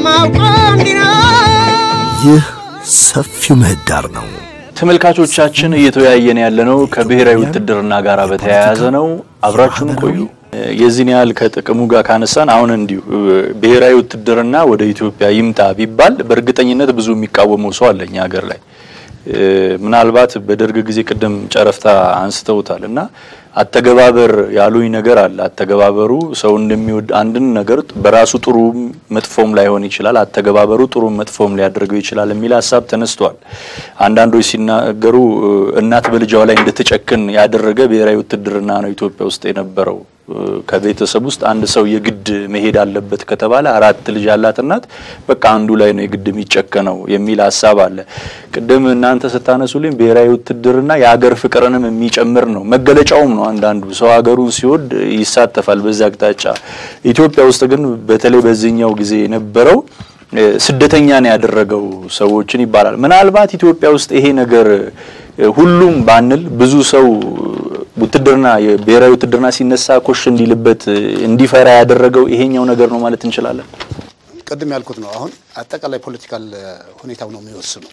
የማውቀው እንዲህ ነው። ይህ ሰፊው ምህዳር ነው። ተመልካቾቻችን እየተወያየን ያለነው ከብሔራዊ ውትድርና ጋር በተያያዘ ነው። አብራችሁን ቆዩ። የዚህን ያህል ከጥቅሙ ጋር ካነሳን አሁን እንዲሁ ብሔራዊ ውትድርና ወደ ኢትዮጵያ ይምጣ ቢባል በእርግጠኝነት ብዙ የሚቃወመው ሰው አለ እኛ ሀገር ላይ ምናልባት በደርግ ጊዜ ቅድም ጨረፍታ አንስተውታል እና አተገባበር ያሉኝ ነገር አለ። አተገባበሩ ሰው እንደሚወድ አንድን ነገር በራሱ ጥሩ መጥፎም ላይሆን ይችላል። አተገባበሩ ጥሩ መጥፎም ሊያደርገው ይችላል የሚል ሀሳብ ተነስቷል። አንዳንዶች ሲናገሩ እናት በልጇ ላይ እንድትጨክን ያደረገ ብሔራዊ ውትድርና ነው ኢትዮጵያ ውስጥ የነበረው። ከቤተሰብ ውስጥ አንድ ሰው የግድ መሄድ አለበት ከተባለ አራት ልጅ ያላት እናት በቃ አንዱ ላይ ነው የግድ የሚጨከነው የሚል ሀሳብ አለ። ቅድም እናንተ ስታነሱልኝ ብሔራዊ ውትድርና የሀገር ፍቅርንም የሚጨምር ነው፣ መገለጫውም ነው። አንዳንዱ ሰው ሀገሩን ሲወድ ይሳተፋል በዚህ አቅጣጫ። ኢትዮጵያ ውስጥ ግን በተለይ በዚህኛው ጊዜ የነበረው ስደተኛ ነው ያደረገው ሰዎችን ይባላል። ምናልባት ኢትዮጵያ ውስጥ ይሄ ነገር ሁሉም ባንል ብዙ ሰው ውትድርና የብሔራዊ ውትድርና ሲነሳ ኮሽ እንዲልበት እንዲፈራ ያደረገው ይሄኛው ነገር ነው ማለት እንችላለን። ቅድም ያልኩት ነው። አሁን አጠቃላይ ፖለቲካል ሁኔታው ነው የሚወስነው።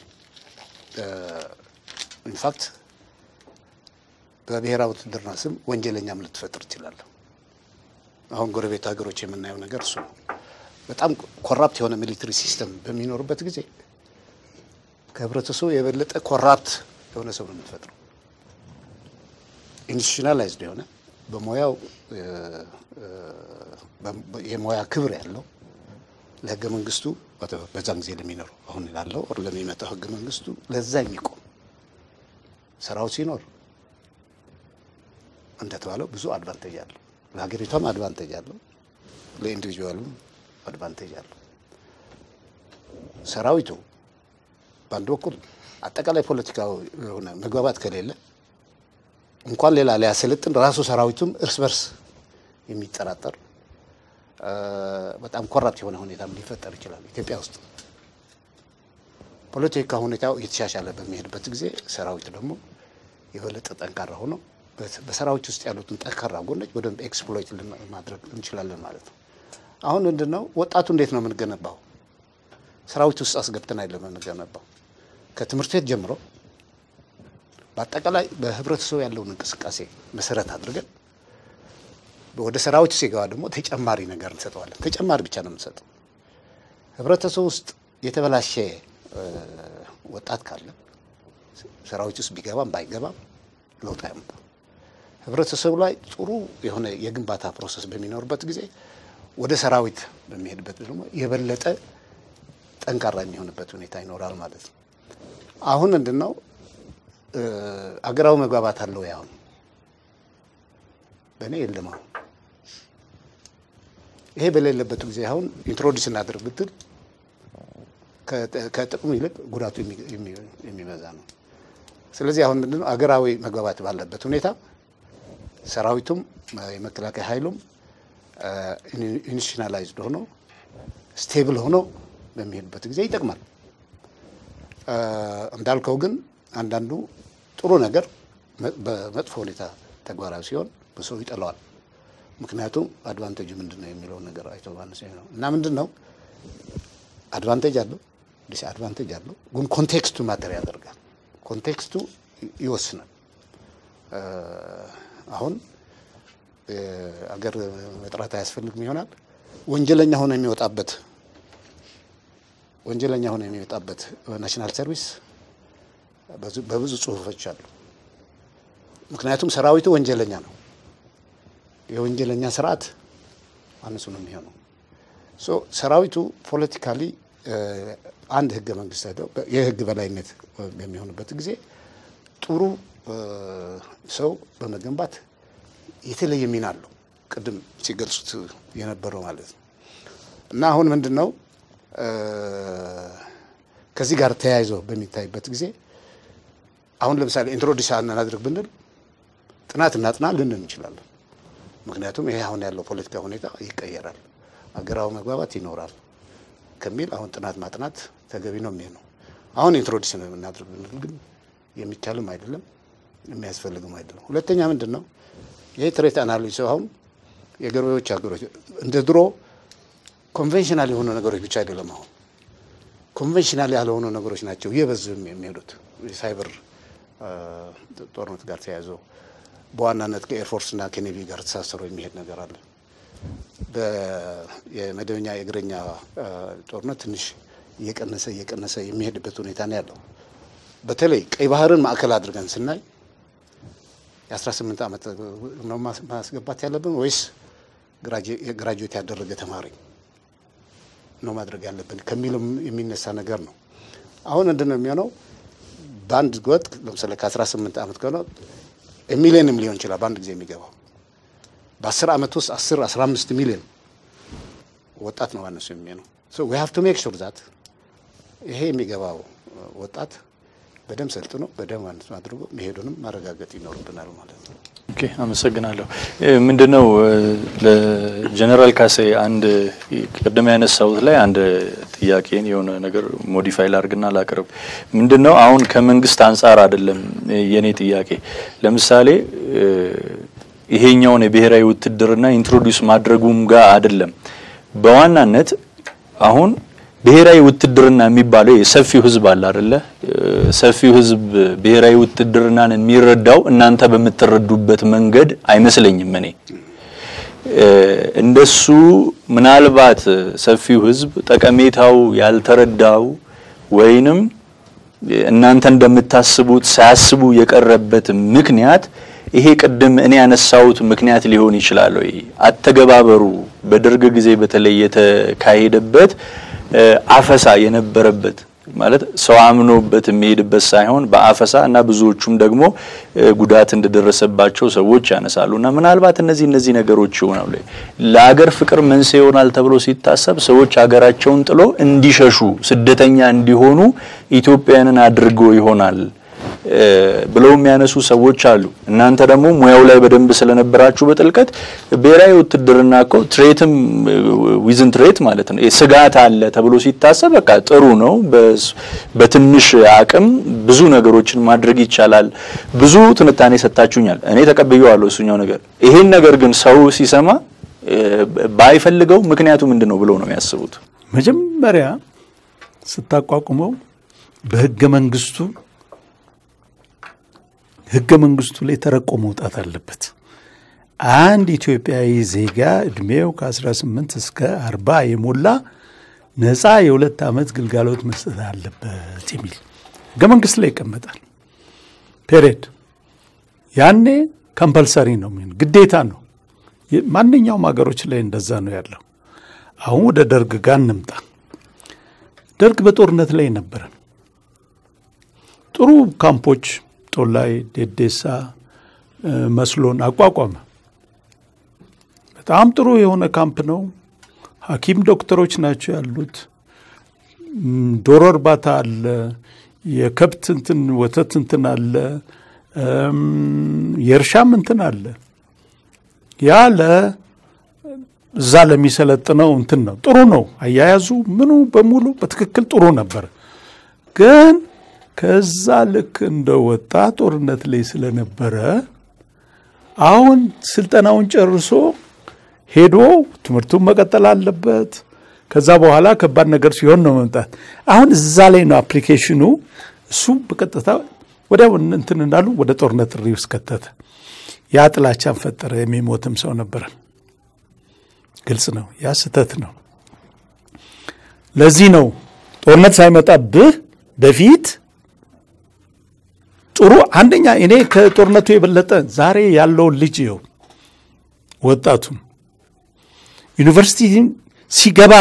ኢንፋክት በብሔራዊ ውትድርና ስም ወንጀለኛም ልትፈጥር ትችላለህ። አሁን ጎረቤት ሀገሮች የምናየው ነገር እሱ ነው። በጣም ኮራፕት የሆነ ሚሊተሪ ሲስተም በሚኖርበት ጊዜ ከህብረተሰቡ የበለጠ ኮራፕት የሆነ ሰው ነው የምትፈጥረው። ኢንስቲቱሽናላይዝድ የሆነ በሙያው የሙያ ክብር ያለው ለህገ መንግስቱ በዛን ጊዜ ለሚኖረው አሁን ላለው ኦር ለሚመጣው ህገ መንግስቱ ለዛ የሚቆም ስራው ሲኖር እንደተባለው ብዙ አድቫንቴጅ አለው። ለሀገሪቷም አድቫንቴጅ አለው፣ ለኢንዲቪጁዋሉም አድቫንቴጅ አለው። ሰራዊቱ በአንድ በኩል አጠቃላይ ፖለቲካዊ የሆነ መግባባት ከሌለ እንኳን ሌላ ሊያሰለጥን ራሱ ሰራዊቱም እርስ በርስ የሚጠራጠር በጣም ኮራፕት የሆነ ሁኔታም ሊፈጠር ይችላል። ኢትዮጵያ ውስጥ ፖለቲካ ሁኔታው እየተሻሻለ በሚሄድበት ጊዜ ሰራዊቱ ደግሞ የበለጠ ጠንካራ ሆኖ በሰራዊት ውስጥ ያሉትን ጠንካራ ጎኖች በደንብ ኤክስፕሎይት ማድረግ እንችላለን ማለት ነው። አሁን ምንድን ነው ወጣቱ እንዴት ነው የምንገነባው? ሰራዊት ውስጥ አስገብተን አይደለም የምንገነባው። ከትምህርት ቤት ጀምሮ በአጠቃላይ በህብረተሰቡ ያለውን እንቅስቃሴ መሰረት አድርገን ወደ ሰራዊት ሲገባ ደግሞ ተጨማሪ ነገር እንሰጠዋለን። ተጨማሪ ብቻ ነው የምንሰጠው። ህብረተሰቡ ውስጥ የተበላሸ ወጣት ካለ ሰራዊት ውስጥ ቢገባም ባይገባም ለውጥ አያመጣም። ህብረተሰቡ ላይ ጥሩ የሆነ የግንባታ ፕሮሰስ በሚኖርበት ጊዜ ወደ ሰራዊት በሚሄድበት ደግሞ የበለጠ ጠንካራ የሚሆንበት ሁኔታ ይኖራል ማለት ነው። አሁን ምንድን ነው አገራዊ መግባባት አለው። ያሁን በእኔ የለም። አሁን ይሄ በሌለበት ጊዜ አሁን ኢንትሮዲስ እናደርግ ብትል ከጥቅሙ ይልቅ ጉዳቱ የሚበዛ ነው። ስለዚህ አሁን ምንድነው አገራዊ መግባባት ባለበት ሁኔታ ሰራዊቱም የመከላከያ ኃይሉም ኢንስቲቱሽናላይዝድ ሆኖ ስቴብል ሆኖ በሚሄድበት ጊዜ ይጠቅማል። እንዳልከው ግን አንዳንዱ ጥሩ ነገር በመጥፎ ሁኔታ ተግባራዊ ሲሆን በሰው ይጠላዋል። ምክንያቱም አድቫንቴጁ ምንድን ነው የሚለውን ነገር አይቶ ባነሰ ነው እና ምንድን ነው አድቫንቴጅ አለው ዲስ አድቫንቴጅ አለው፣ ግን ኮንቴክስቱ ማተር ያደርጋል። ኮንቴክስቱ ይወስናል። አሁን አገር መጥራት አያስፈልግም ይሆናል። ወንጀለኛ ሆኖ የሚወጣበት ወንጀለኛ ሆኖ የሚወጣበት ናሽናል ሰርቪስ በብዙ ጽሁፎች አሉ። ምክንያቱም ሰራዊቱ ወንጀለኛ ነው። የወንጀለኛ ስርዓት አንሱ ነው የሚሆነው። ሶ ሰራዊቱ ፖለቲካሊ አንድ ህገ መንግስት ሄደው የህግ በላይነት በሚሆንበት ጊዜ ጥሩ ሰው በመገንባት የተለየ ሚና አለው። ቅድም ሲገልጹት የነበረው ማለት ነው እና አሁን ምንድን ነው ከዚህ ጋር ተያይዞ በሚታይበት ጊዜ አሁን ለምሳሌ ኢንትሮዲስ እናድርግ ብንል ጥናት እናጥና ልንል እንችላለን። ምክንያቱም ይሄ አሁን ያለው ፖለቲካ ሁኔታ ይቀየራል፣ አገራዊ መግባባት ይኖራል ከሚል አሁን ጥናት ማጥናት ተገቢ ነው የሚሆነው። አሁን ኢንትሮዲስ ነው የምናድርግ ብንል ግን የሚቻልም አይደለም የሚያስፈልግም አይደለም። ሁለተኛ ምንድን ነው ይሄ ትሬት አናሊሲስ አሁን የገበሬዎች ሀገሮች እንደ ድሮ ኮንቬንሽናል የሆኑ ነገሮች ብቻ አይደለም። አሁን ኮንቬንሽናል ያልሆኑ ነገሮች ናቸው እየበዙ የሚሄዱት የሳይበር ጦርነት ጋር ተያይዞ በዋናነት ከኤርፎርስና ከኔቪ ጋር ተሳሰሩ የሚሄድ ነገር አለ። የመደበኛ የእግረኛ ጦርነት ትንሽ እየቀነሰ እየቀነሰ የሚሄድበት ሁኔታ ነው ያለው። በተለይ ቀይ ባህርን ማዕከል አድርገን ስናይ የ18 ዓመት ነው ማስገባት ያለብን ወይስ ግራጁዌት ያደረገ ተማሪ ነው ማድረግ ያለብን ከሚልም የሚነሳ ነገር ነው። አሁን ምንድን ነው የሚሆነው? በአንድ ወጥ ለምሳሌ ከ18 ዓመት ከሆነ ሚሊዮንም ሊሆን ይችላል በአንድ ጊዜ የሚገባው በ10 ዓመት ውስጥ 10 15 ሚሊዮን ወጣት ነው ማነሱ የሚሆነው። ሶ ዊ ሃቭ ቱ ሜክ ሹር ዛት ይሄ የሚገባው ወጣት በደንብ ሰልጥኖ በደንብ አንድ አድርጎ መሄዱንም ማረጋገጥ ይኖርብናል ማለት ነው። ኦኬ፣ አመሰግናለሁ። ምንድነው ለጀነራል ካሴ አንድ ቅድም ያነሳሁት ላይ አንድ ጥያቄን የሆነ ነገር ሞዲፋይ ላርግና ላቅርብ። ምንድነው አሁን ከመንግስት አንጻር አይደለም የኔ ጥያቄ። ለምሳሌ ይሄኛውን የብሔራዊ ውትድርና ኢንትሮዲውስ ማድረጉም ጋር አይደለም። በዋናነት አሁን ብሔራዊ ውትድርና የሚባለው የሰፊው ህዝብ አለ አይደለ? ሰፊው ህዝብ ብሔራዊ ውትድርናን የሚረዳው እናንተ በምትረዱበት መንገድ አይመስለኝም። እኔ እንደሱ ምናልባት ሰፊው ህዝብ ጠቀሜታው ያልተረዳው ወይንም እናንተ እንደምታስቡት ሳያስቡ የቀረበት ምክንያት ይሄ ቅድም እኔ ያነሳሁት ምክንያት ሊሆን ይችላል ወይ? አተገባበሩ በደርግ ጊዜ በተለይ የተካሄደበት አፈሳ የነበረበት ማለት ሰው አምኖበት የሚሄድበት ሳይሆን በአፈሳ እና ብዙዎቹም ደግሞ ጉዳት እንደደረሰባቸው ሰዎች ያነሳሉ። እና ምናልባት እነዚህ እነዚህ ነገሮች ይሆናሉ ለሀገር ፍቅር መንስኤ ይሆናል ተብሎ ሲታሰብ ሰዎች ሀገራቸውን ጥሎ እንዲሸሹ ስደተኛ እንዲሆኑ ኢትዮጵያውያንን አድርጎ ይሆናል ብለው የሚያነሱ ሰዎች አሉ። እናንተ ደግሞ ሙያው ላይ በደንብ ስለነበራችሁ በጥልቀት ብሔራዊ ውትድርና እኮ ትሬትም ዊዝን ትሬት ማለት ነው ስጋት አለ ተብሎ ሲታሰብ በቃ ጥሩ ነው። በትንሽ አቅም ብዙ ነገሮችን ማድረግ ይቻላል። ብዙ ትንታኔ ሰጥታችሁኛል። እኔ ተቀብዬዋለሁ እሱኛው ነገር። ይሄን ነገር ግን ሰው ሲሰማ ባይፈልገው ምክንያቱ ምንድን ነው ብለው ነው የሚያስቡት። መጀመሪያ ስታቋቁመው በህገ መንግስቱ ህገ መንግስቱ ላይ ተረቆ መውጣት አለበት። አንድ ኢትዮጵያዊ ዜጋ እድሜው ከ18 እስከ 40 የሞላ ነፃ የሁለት ዓመት ግልጋሎት መስጠት አለበት የሚል ህገ መንግስት ላይ ይቀመጣል። ፔሬድ ያኔ ከምፐልሰሪ ነው የሚሆን ግዴታ ነው። ማንኛውም ሀገሮች ላይ እንደዛ ነው ያለው። አሁን ወደ ደርግ ጋር እንምጣ። ደርግ በጦርነት ላይ ነበረ። ጥሩ ካምፖች ጦላይ፣ ዴዴሳ፣ መስሎን አቋቋመ። በጣም ጥሩ የሆነ ካምፕ ነው። ሐኪም ዶክተሮች ናቸው ያሉት። ዶሮ እርባታ አለ፣ የከብት እንትን ወተት እንትን አለ፣ የእርሻም እንትን አለ። ያ ለ እዛ ለሚሰለጥነው እንትን ነው ጥሩ ነው። አያያዙ ምኑ በሙሉ በትክክል ጥሩ ነበር ግን ከዛ ልክ እንደወጣ ጦርነት ላይ ስለነበረ አሁን ስልጠናውን ጨርሶ ሄዶ ትምህርቱን መቀጠል አለበት። ከዛ በኋላ ከባድ ነገር ሲሆን ነው መምጣት። አሁን እዛ ላይ ነው አፕሊኬሽኑ። እሱ በቀጥታ ወዲያው እንትን እንዳሉ ወደ ጦርነት ጥሪ ውስጥ ከተተ። ያ ጥላቻን ፈጠረ። የሚሞትም ሰው ነበረ። ግልጽ ነው። ያ ስህተት ነው። ለዚህ ነው ጦርነት ሳይመጣብህ በፊት ጥሩ አንደኛ እኔ ከጦርነቱ የበለጠ ዛሬ ያለውን ልጅ ይኸው ወጣቱን ዩኒቨርሲቲ ሲገባ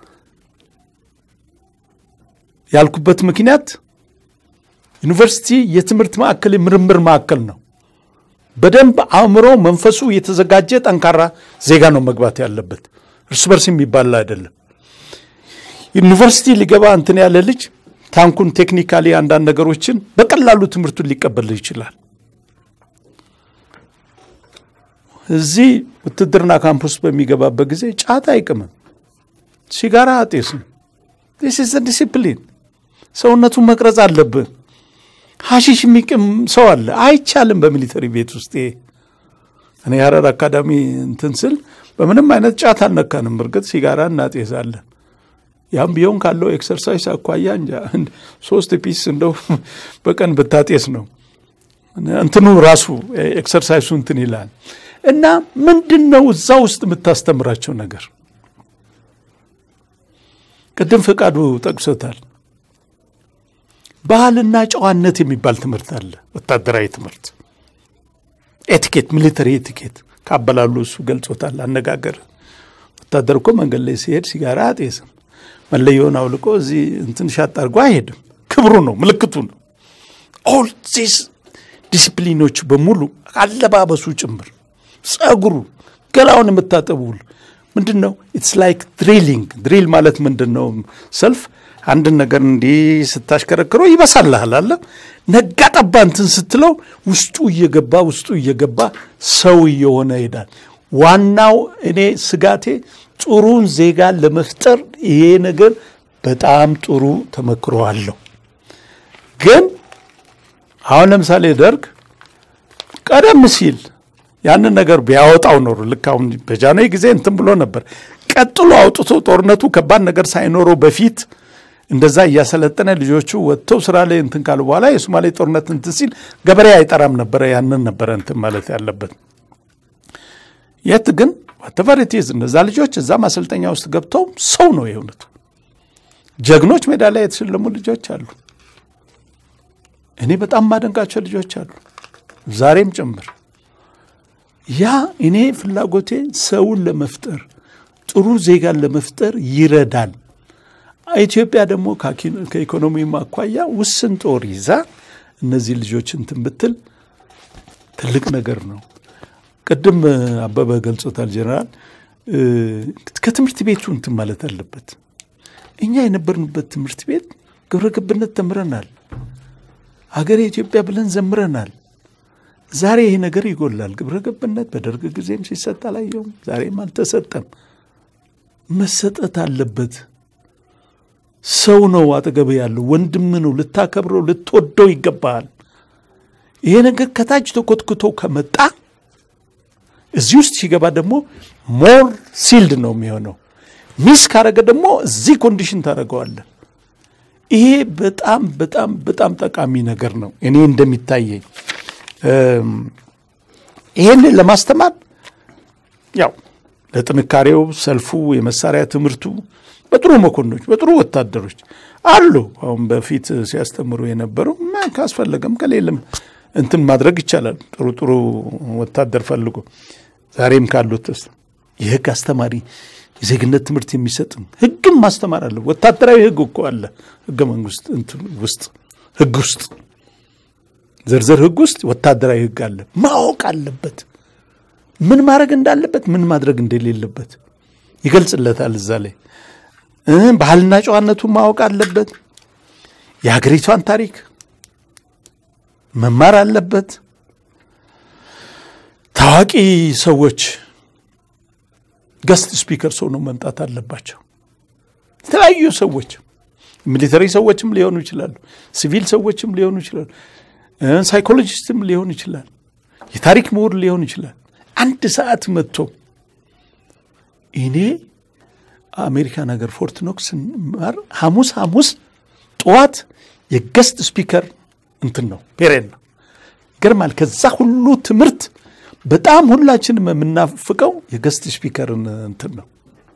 ያልኩበት ምክንያት ዩኒቨርሲቲ የትምህርት ማዕከል የምርምር ማዕከል ነው። በደንብ አእምሮ መንፈሱ የተዘጋጀ ጠንካራ ዜጋ ነው መግባት ያለበት። እርስ በርስ የሚባል አይደለም። ዩኒቨርሲቲ ሊገባ እንትን ያለ ልጅ ታንኩን ቴክኒካሊ አንዳንድ ነገሮችን በቀላሉ ትምህርቱን ሊቀበል ይችላል። እዚህ ውትድርና ካምፕ ውስጥ በሚገባበት ጊዜ ጫት አይቅምም፣ ሲጋራ አጤስም። ዲስ ዲሲፕሊን ሰውነቱን መቅረጽ አለብህ። ሀሺሽ የሚቅም ሰው አለ፣ አይቻልም በሚሊተሪ ቤት ውስጥ። እኔ ሀረር አካዳሚ እንትን ስል በምንም አይነት ጫት አልነካንም። እርግጥ ሲጋራ እናጤዛለን። ያም ቢሆን ካለው ኤክሰርሳይዝ አኳያ እንጃ ሶስት ፒስ እንደው በቀን ብታጤስ ነው እንትኑ ራሱ ኤክሰርሳይሱ እንትን ይላል። እና ምንድን ነው እዛ ውስጥ የምታስተምራቸው ነገር? ቅድም ፈቃዱ ጠቅሶታል። ባህልና ጨዋነት የሚባል ትምህርት አለ። ወታደራዊ ትምህርት ኤቲኬት፣ ሚሊተሪ ኤቲኬት ካበላሉ እሱ ገልጾታል። አነጋገር ወታደር እኮ መንገድ ላይ ሲሄድ ሲጋራ አጤስም፣ መለየውን አውልቆ እዚህ እንትን ሻጥ አድርጎ አይሄድም። ክብሩ ነው፣ ምልክቱ ነው። ኦል ዚስ ዲስፕሊኖች በሙሉ አለባበሱ ጭምር ጸጉሩ፣ ገላውን የምታጠቡል ምንድን ነው? ኢትስ ላይክ ድሪሊንግ። ድሪል ማለት ምንድን ነው? ሰልፍ አንድን ነገር እንዲህ ስታሽከረክረው ይበሳልሃል አለ ነጋ ጠባ እንትን ስትለው ውስጡ እየገባ ውስጡ እየገባ ሰው እየሆነ ይሄዳል። ዋናው እኔ ስጋቴ ጥሩን ዜጋ ለመፍጠር ይሄ ነገር በጣም ጥሩ ተመክሮ አለው። ግን አሁን ለምሳሌ ደርግ ቀደም ሲል ያንን ነገር ቢያወጣው ኖሮ ልክ አሁን በጃንሆይ ጊዜ እንትን ብሎ ነበር። ቀጥሎ አውጥቶ ጦርነቱ ከባድ ነገር ሳይኖረው በፊት እንደዛ እያሰለጠነ ልጆቹ ወጥተው ስራ ላይ እንትን ካሉ በኋላ የሶማሌ ጦርነት እንትን ሲል ገበሬ አይጠራም ነበረ። ያንን ነበረ እንትን ማለት ያለበት። የት ግን ዋተቨርቲዝ እነዛ ልጆች እዛ ማሰልጠኛ ውስጥ ገብተው ሰው ነው የእውነቱ ጀግኖች ሜዳ ላይ የተሸለሙ ልጆች አሉ። እኔ በጣም ማደንቃቸው ልጆች አሉ ዛሬም ጭምር ያ እኔ ፍላጎቴ ሰውን ለመፍጠር ጥሩ ዜጋን ለመፍጠር ይረዳል። ኢትዮጵያ ደግሞ ከኢኮኖሚም አኳያ ውስን ጦር ይዛ እነዚህ ልጆች እንትን ብትል ትልቅ ነገር ነው። ቅድም አበበ ገልጾታል ጀነራል። ከትምህርት ቤቱ እንትን ማለት አለበት። እኛ የነበርንበት ትምህርት ቤት ግብረ ገብነት ተምረናል። ሀገሬ ኢትዮጵያ ብለን ዘምረናል። ዛሬ ይሄ ነገር ይጎላል። ግብረ ገብነት በደርግ ጊዜም ሲሰጥ አላየውም፣ ዛሬም አልተሰጠም። መሰጠት አለበት። ሰው ነው አጠገብ ያለው ወንድም ነው፣ ልታከብረው ልትወደው ይገባሃል። ይሄ ነገር ከታች ተኮትኩቶ ከመጣ እዚህ ውስጥ ሲገባ ደግሞ ሞር ሲልድ ነው የሚሆነው። ሚስ ካረገ ደግሞ እዚህ ኮንዲሽን ታደርገዋለህ። ይሄ በጣም በጣም በጣም ጠቃሚ ነገር ነው እኔ እንደሚታየኝ ይሄንን ለማስተማር ያው ለጥንካሬው ሰልፉ፣ የመሳሪያ ትምህርቱ በጥሩ መኮንኖች በጥሩ ወታደሮች አሉ። አሁን በፊት ሲያስተምሩ የነበሩ ካስፈለገም ከሌለም እንትን ማድረግ ይቻላል። ጥሩ ጥሩ ወታደር ፈልጎ ዛሬም ካሉት የህግ አስተማሪ የዜግነት ትምህርት የሚሰጥም ህግም ማስተማር አለ። ወታደራዊ ህግ እኮ አለ ህገ መንግስት ውስጥ ህግ ውስጥ ዝርዝር ህግ ውስጥ ወታደራዊ ህግ አለ። ማወቅ አለበት ምን ማድረግ እንዳለበት ምን ማድረግ እንደሌለበት ይገልጽለታል እዛ ላይ። ባህልና ጨዋነቱን ማወቅ አለበት። የሀገሪቷን ታሪክ መማር አለበት። ታዋቂ ሰዎች ገስት ስፒከር ሰው ነው መምጣት አለባቸው። የተለያዩ ሰዎች ሚሊተሪ ሰዎችም ሊሆኑ ይችላሉ፣ ሲቪል ሰዎችም ሊሆኑ ይችላሉ፣ ሳይኮሎጂስትም ሊሆን ይችላል፣ የታሪክ ምሁር ሊሆን ይችላል። አንድ ሰዓት መጥቶ እኔ አሜሪካን ሀገር ፎርት ኖክስ ስንማር ሐሙስ ሐሙስ ጠዋት የገስት ስፒከር እንትን ነው ፔሬድ ነው። ይገርማል። ከዛ ሁሉ ትምህርት በጣም ሁላችንም የምናፍቀው የገስት ስፒከርን እንትን ነው።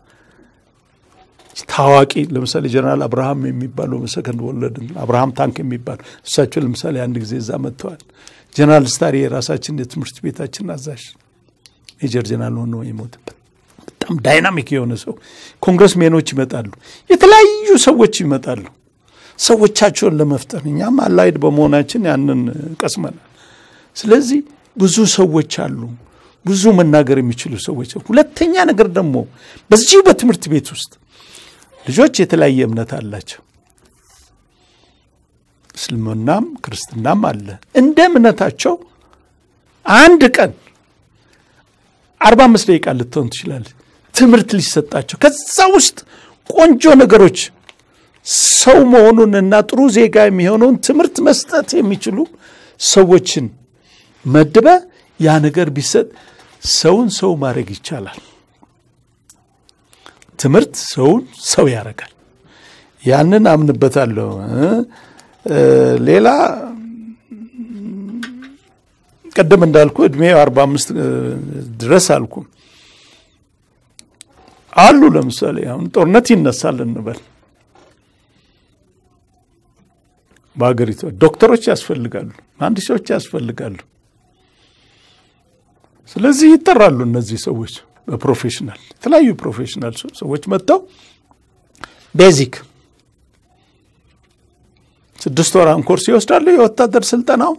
ታዋቂ ለምሳሌ ጀነራል አብርሃም የሚባሉ ሰከንድ ወለድ አብርሃም ታንክ የሚባሉ እሳቸው ለምሳሌ አንድ ጊዜ እዛ መጥተዋል። ጀነራል ስታሪ የራሳችን የትምህርት ቤታችን አዛዥ ሜጀር ጀነራል ሆኖ የሞትበት በጣም ዳይናሚክ የሆነ ሰው። ኮንግረስ ሜኖች ይመጣሉ፣ የተለያዩ ሰዎች ይመጣሉ ሰዎቻቸውን ለመፍጠር እኛም አላይድ በመሆናችን ያንን ቀስመናል። ስለዚህ ብዙ ሰዎች አሉ፣ ብዙ መናገር የሚችሉ ሰዎች። ሁለተኛ ነገር ደግሞ በዚሁ በትምህርት ቤት ውስጥ ልጆች የተለያየ እምነት አላቸው። እስልምናም ክርስትናም አለ። እንደ እምነታቸው አንድ ቀን አርባ አምስት ደቂቃ ልትሆን ትችላለች ትምህርት ሊሰጣቸው ከዛ ውስጥ ቆንጆ ነገሮች ሰው መሆኑንና ጥሩ ዜጋ የሚሆነውን ትምህርት መስጠት የሚችሉ ሰዎችን መድበ ያ ነገር ቢሰጥ ሰውን ሰው ማድረግ ይቻላል። ትምህርት ሰውን ሰው ያደርጋል። ያንን አምንበታለሁ። ሌላ ቅድም እንዳልኩ እድሜ አርባ አምስት ድረስ አልኩ አሉ። ለምሳሌ አሁን ጦርነት ይነሳል እንበል በሀገሪቱ ዶክተሮች ያስፈልጋሉ፣ መሀንዲሶች ያስፈልጋሉ። ስለዚህ ይጠራሉ እነዚህ ሰዎች በፕሮፌሽናል የተለያዩ ፕሮፌሽናል ሰዎች መጥተው ቤዚክ ስድስት ወራን ኮርስ ይወስዳሉ የወታደር ስልጠናው።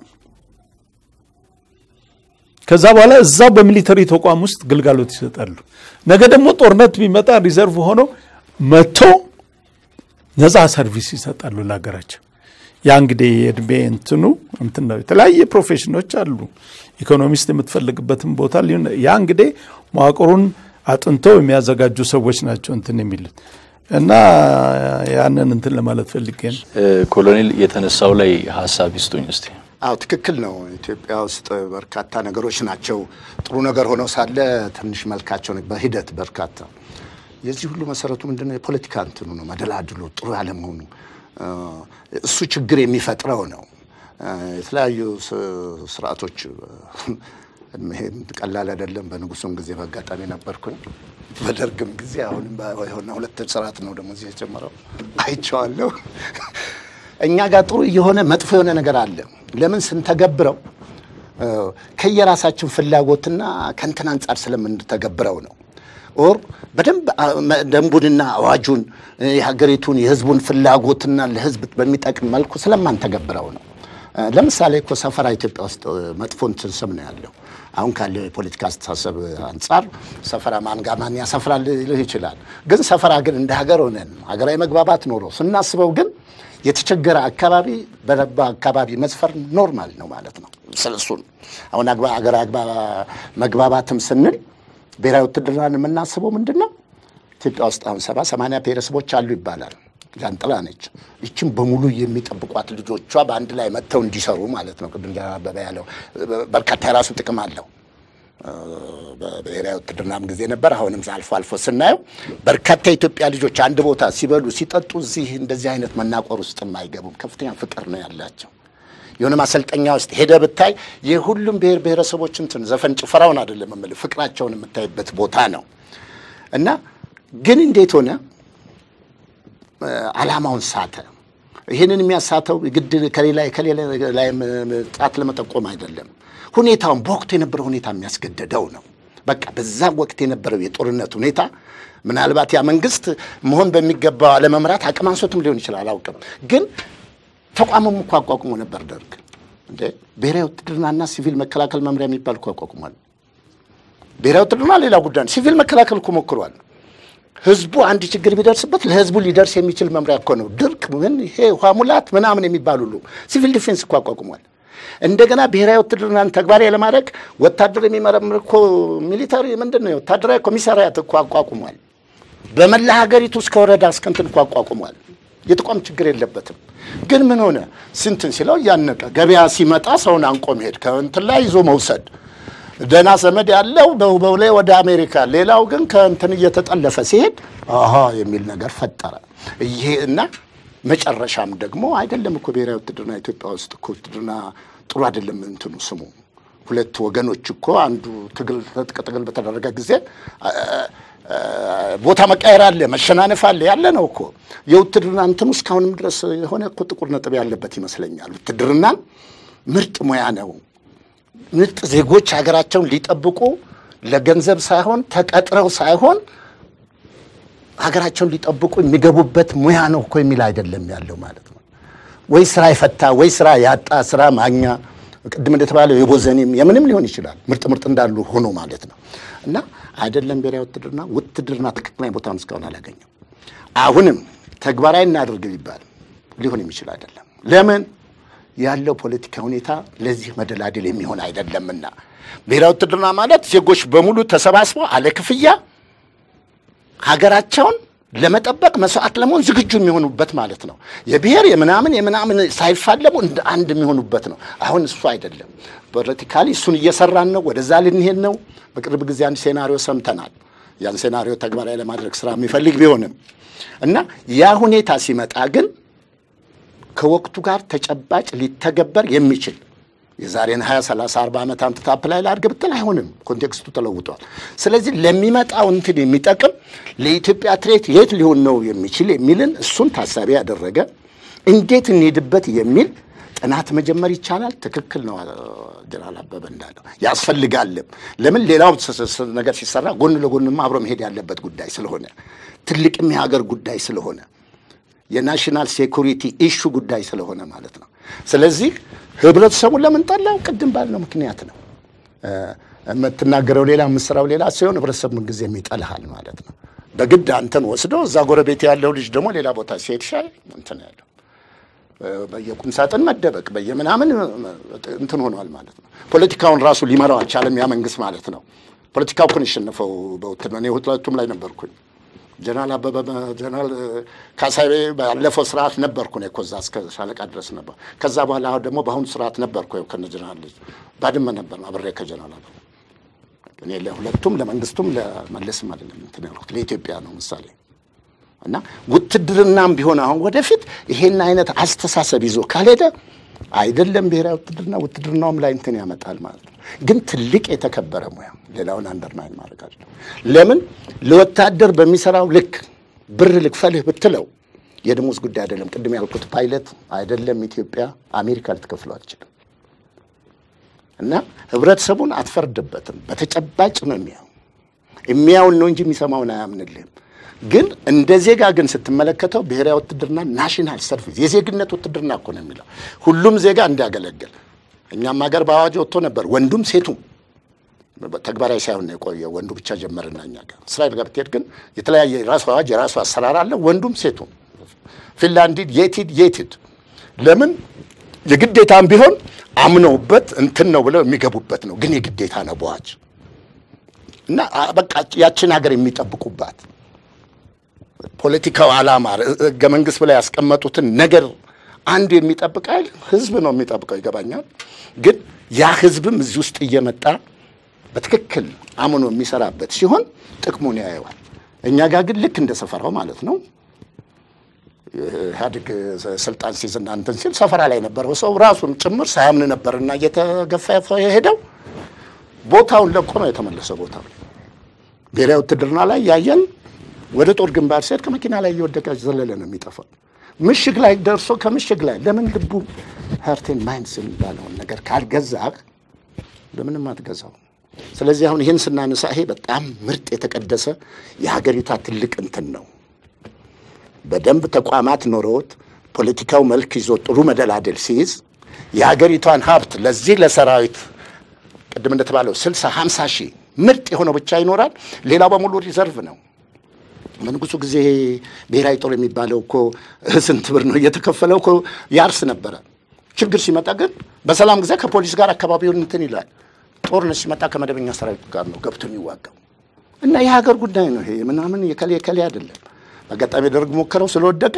ከዛ በኋላ እዛው በሚሊተሪ ተቋም ውስጥ ግልጋሎት ይሰጣሉ። ነገ ደግሞ ጦርነት ቢመጣ ሪዘርቭ ሆነው መጥቶ ነፃ ሰርቪስ ይሰጣሉ ለሀገራቸው። ያ እንግዲህ የእድሜ እንትኑ እንትን ነው። የተለያየ ፕሮፌሽኖች አሉ። ኢኮኖሚስት የምትፈልግበትን ቦታ ሊሆን ያ እንግዲህ መዋቅሩን አጥንተው የሚያዘጋጁ ሰዎች ናቸው እንትን የሚሉት እና ያንን እንትን ለማለት ፈልጌ ነው። ኮሎኔል የተነሳው ላይ ሀሳብ ይስጡኝ እስቲ። አዎ ትክክል ነው። ኢትዮጵያ ውስጥ በርካታ ነገሮች ናቸው ጥሩ ነገር ሆነው ሳለ ትንሽ መልካቸው በሂደት በርካታ የዚህ ሁሉ መሰረቱ ምንድነው? የፖለቲካ እንትኑ ነው፣ መደላድሉ ጥሩ ያለመሆኑ እሱ ችግር የሚፈጥረው ነው። የተለያዩ ስርዓቶች ይሄም ቀላል አይደለም። በንጉሱም ጊዜ በአጋጣሚ ነበርኩኝ፣ በደርግም ጊዜ አሁንም የሆነ ሁለት ስርዓት ነው ደግሞ እዚህ የጀመረው አይቼዋለሁ። እኛ ጋር ጥሩ የሆነ መጥፎ የሆነ ነገር አለ። ለምን ስንተገብረው ከየራሳችን ፍላጎትና ከእንትን አንጻር ስለምንተገብረው ነው። ኦር በደንብ ደንቡንና አዋጁን የሀገሪቱን የሕዝቡን ፍላጎትና ለሕዝብ በሚጠቅም መልኩ ስለማንተገብረው ነው። ለምሳሌ እኮ ሰፈራ ኢትዮጵያ ውስጥ መጥፎ እንትን ስም ነው ያለው። አሁን ካለው የፖለቲካ አስተሳሰብ አንጻር ሰፈራ ማን ጋር ማን ያሰፍራል ሊልህ ይችላል። ግን ሰፈራ ግን እንደ ሀገር ሆነን ሀገራዊ መግባባት ኖሮ ስናስበው ግን የተቸገረ አካባቢ በረባ አካባቢ መስፈር ኖርማል ነው ማለት ነው። ስለሱን አሁን ሀገር መግባባትም ስንል ብሔራዊ ውትድርናን የምናስበው ምንድን ነው? ኢትዮጵያ ውስጥ አሁን ሰባ ሰማንያ ብሔረሰቦች አሉ ይባላል። ጃንጥላ ነች። ይችን በሙሉ የሚጠብቋት ልጆቿ በአንድ ላይ መጥተው እንዲሰሩ ማለት ነው። ቅድም አበበ ያለው በርካታ የራሱ ጥቅም አለው። በብሔራዊ ውትድርናም ጊዜ ነበር። አሁንም አልፎ አልፎ ስናየው በርካታ የኢትዮጵያ ልጆች አንድ ቦታ ሲበሉ ሲጠጡ እዚህ እንደዚህ አይነት መናቆር ውስጥ አይገቡም። ከፍተኛ ፍቅር ነው ያላቸው። የሆነ ማሰልጠኛ ውስጥ ሄደ ብታይ የሁሉም ብሔር ብሔረሰቦች እንትን ዘፈን ጭፈራውን አይደለም የምልህ ፍቅራቸውን የምታይበት ቦታ ነው እና ግን እንዴት ሆነ ዓላማውን ሳተ። ይህንን የሚያሳተው ግድ ከሌላ ከሌላ ላይ ጣት ለመጠቆም አይደለም። ሁኔታውን በወቅቱ የነበረው ሁኔታ የሚያስገደደው ነው። በቃ በዛ ወቅት የነበረው የጦርነት ሁኔታ ምናልባት ያ መንግስት መሆን በሚገባው አለመምራት አቅም አንሶትም ሊሆን ይችላል፣ አላውቅም። ግን ተቋምም እኮ አቋቁሞ ነበር ደርግ። እንደ ብሔራዊ ውትድርናና ሲቪል መከላከል መምሪያ የሚባል እኮ አቋቁሟል። ብሔራዊ ውትድርና ሌላ ጉዳይ ነው። ሲቪል መከላከል እኮ ሞክሯል። ህዝቡ አንድ ችግር ቢደርስበት ለህዝቡ ሊደርስ የሚችል መምሪያ እኮ ነው። ድርቅ ምን ይሄ ውሃ ሙላት ምናምን የሚባል ሁሉ ሲቪል ዲፌንስ እኮ አቋቁሟል። እንደገና ብሔራዊ ውትድርናን ተግባራዊ ለማድረግ ወታደር የሚመረምር እኮ ሚሊታሪ ምንድን ነው ወታደራዊ ኮሚሳሪያት እኮ አቋቁሟል። በመላ ሀገሪቱ እስከ ወረዳ እስከ እንትን እኮ አቋቁሟል። የተቋም ችግር የለበትም። ግን ምን ሆነ ስንትን ሲለው እያነቀ ገበያ ሲመጣ ሰውን አንቆ መሄድ ከእንትን ላይ ይዞ መውሰድ ደህና ዘመድ ያለው በውበው ወደ አሜሪካ፣ ሌላው ግን ከእንትን እየተጠለፈ ሲሄድ አሀ የሚል ነገር ፈጠረ። ይሄ እና መጨረሻም ደግሞ አይደለም እኮ ብሔራዊ ውትድርና ኢትዮጵያ ውስጥ እኮ ውትድርና ጥሩ አይደለም እንትኑ ስሙ። ሁለት ወገኖች እኮ አንዱ ትግል ትጥቅ ትግል በተደረገ ጊዜ ቦታ መቃየር አለ፣ መሸናነፍ አለ ያለ ነው እኮ የውትድርና እንትኑ እስካሁንም ድረስ የሆነ እኮ ጥቁር ነጥብ ያለበት ይመስለኛል። ውትድርናን ምርጥ ሙያ ነው። ምርጥ ዜጎች ሀገራቸውን ሊጠብቁ ለገንዘብ ሳይሆን ተቀጥረው ሳይሆን ሀገራቸውን ሊጠብቁ የሚገቡበት ሙያ ነው እኮ የሚል አይደለም ያለው ማለት ነው። ወይ ስራ የፈታ ወይ ስራ ያጣ ስራ ማግኛ ቅድም እንደተባለው የቦዘኔም የምንም ሊሆን ይችላል። ምርጥ ምርጥ እንዳሉ ሆኖ ማለት ነው። እና አይደለም ብሔራዊ ውትድርና ውትድርና ትክክለኛ ቦታውን እስካሁን አላገኘም። አሁንም ተግባራዊ እናድርግ ቢባል ሊሆን የሚችል አይደለም። ለምን ያለው ፖለቲካ ሁኔታ ለዚህ መደላደል የሚሆን አይደለምና ብሔራዊ ውትድርና ማለት ዜጎች በሙሉ ተሰባስበው አለ ክፍያ ሀገራቸውን ለመጠበቅ መስዋዕት ለመሆን ዝግጁ የሚሆኑበት ማለት ነው። የብሔር የምናምን የምናምን ሳይፋለሙ እንደ አንድ የሚሆኑበት ነው። አሁን እሱ አይደለም። ፖለቲካሊ እሱን እየሰራን ነው። ወደዛ ልንሄድ ነው። በቅርብ ጊዜ አንድ ሴናሪዮ ሰምተናል። ያን ሴናሪዮ ተግባራዊ ለማድረግ ስራ የሚፈልግ ቢሆንም እና ያ ሁኔታ ሲመጣ ግን ከወቅቱ ጋር ተጨባጭ ሊተገበር የሚችል የዛሬን 20 30 40 ዓመት አምጥታ አፕላይ ላድርግ ብትል አይሆንም። ኮንቴክስቱ ተለውጧል። ስለዚህ ለሚመጣው እንትን የሚጠቅም ለኢትዮጵያ ትሬት የት ሊሆን ነው የሚችል የሚልን እሱን ታሳቢ ያደረገ እንዴት እንሄድበት የሚል ጥናት መጀመር ይቻላል። ትክክል ነው ጀነራል አበበ እንዳለው ያስፈልጋልም። ለምን ሌላው ነገር ሲሰራ ጎን ለጎንም አብሮ መሄድ ያለበት ጉዳይ ስለሆነ ትልቅም የሀገር ጉዳይ ስለሆነ የናሽናል ሴኩሪቲ ኢሹ ጉዳይ ስለሆነ ማለት ነው። ስለዚህ ህብረተሰቡ ለምን ጠላው? ቅድም ባልነው ምክንያት ነው። የምትናገረው ሌላ የምትሰራው ሌላ ሲሆን ህብረተሰብ ምንጊዜም ይጠልሃል ማለት ነው። በግድ አንተን ወስዶ እዛ ጎረቤት ያለው ልጅ ደግሞ ሌላ ቦታ ሲሄድ ሻይ እንትን ያለው በየቁም ሳጥን መደበቅ በየምናምን እንትን ሆኗል ማለት ነው። ፖለቲካውን ራሱ ሊመራው አልቻለም ያ መንግስት ማለት ነው። ፖለቲካው እኮ ነው የሸነፈው በውትድርና እኔ ሁለቱም ላይ ነበርኩኝ። ጀነራል አበበ ጀነራል ካሳቤ ባለፈው ስርዓት ነበርኩ ነው እዛ እስከ ሻለቃ ድረስ ነበር። ከዛ በኋላ አሁን ደግሞ በአሁኑ ስርዓት ነበርኩ ከነ ጀነራል ልጅ ባድመ ነበር አብሬ ከጀነራል አበበ እኔ ለሁለቱም ለመንግስቱም ለመለስም አይደለም እንትን ያልኩት ለኢትዮጵያ ነው ምሳሌ እና ውትድርናም ቢሆን አሁን ወደፊት ይሄን አይነት አስተሳሰብ ይዞ ካልሄደ አይደለም ብሔራዊ ውትድርና ውትድርናውም ላይ እንትን ያመጣል ማለት ነው። ግን ትልቅ የተከበረ ሙያ ሌላውን አንደርማይን ማድረግ አለ። ለምን ለወታደር በሚሰራው ልክ ብር ልክፈልህ ብትለው የደሞዝ ጉዳይ አይደለም። ቅድም ያልኩት ፓይለት አይደለም ኢትዮጵያ አሜሪካ ልትከፍለው አትችልም። እና ህብረተሰቡን አትፈርድበትም። በተጨባጭ ነው የሚያው የሚያውን ነው እንጂ የሚሰማውን አያምንልህም። ግን እንደ ዜጋ ግን ስትመለከተው ብሔራዊ ውትድርና ናሽናል ሰርቪስ የዜግነት ውትድርና እኮ ነው የሚለው ሁሉም ዜጋ እንዲያገለግል። እኛም ሀገር በአዋጅ ወጥቶ ነበር ወንዱም ሴቱም ተግባራዊ ሳይሆን ነው የቆየ ወንዱ ብቻ ጀመርና እኛ ጋር እስራኤል ጋር ብትሄድ ግን የተለያየ የራሱ አዋጅ የራሱ አሰራር አለ። ወንዱም ሴቱም ፊንላንድ የቲድ የቲድ ለምን የግዴታም ቢሆን አምነውበት እንትን ነው ብለው የሚገቡበት ነው። ግን የግዴታ ነው በዋጅ እና በቃ ያችን ሀገር የሚጠብቁባት ፖለቲካው ዓላማ ህገ መንግስት ብላ ያስቀመጡትን ነገር አንዱ የሚጠብቅ ኃይል ህዝብ ነው የሚጠብቀው። ይገባኛል። ግን ያ ህዝብም እዚህ ውስጥ እየመጣ በትክክል አምኖ የሚሰራበት ሲሆን ጥቅሙን ያየዋል። እኛ ጋር ግን ልክ እንደ ሰፈራው ማለት ነው ኢህአዴግ ስልጣን ሲይዝና እንትን ሲል ሰፈራ ላይ ነበረው ሰው ራሱን ጭምር ሳያምን ነበርና እየተገፋ የሄደው ቦታውን ለቆ ነው የተመለሰው። ቦታው ብሔራዊ ውትድርና ላይ ያየን ወደ ጦር ግንባር ሲሄድ ከመኪና ላይ እየወደቀ ዘለለ ነው የሚጠፋው። ምሽግ ላይ ደርሶ ከምሽግ ላይ ለምን ልቡ ሀርቴን ማይንድስ የሚባለውን ነገር ካልገዛህ ለምንም አትገዛው። ስለዚህ አሁን ይህን ስናነሳ ይሄ በጣም ምርጥ የተቀደሰ የሀገሪቷ ትልቅ እንትን ነው። በደንብ ተቋማት ኖሮት ፖለቲካው መልክ ይዞ ጥሩ መደላደል ሲይዝ የሀገሪቷን ሀብት ለዚህ ለሰራዊት ቅድም እንደተባለው ስልሳ ሀምሳ ሺህ ምርጥ የሆነው ብቻ ይኖራል። ሌላው በሙሉ ሪዘርቭ ነው። በንጉሱ ጊዜ ብሔራዊ ጦር የሚባለው እኮ ስንት ብር ነው እየተከፈለው እኮ ያርስ ነበረ። ችግር ሲመጣ ግን በሰላም ጊዜ ከፖሊስ ጋር አካባቢውን እንትን ይላል። ጦርነት ሲመጣ ከመደበኛ ሰራዊት ጋር ነው ገብቶ የሚዋጋው እና የሀገር ጉዳይ ነው ይሄ ምናምን የከሌ የከሌ አይደለም። አጋጣሚ ደርግ ሞከረው ስለወደቀ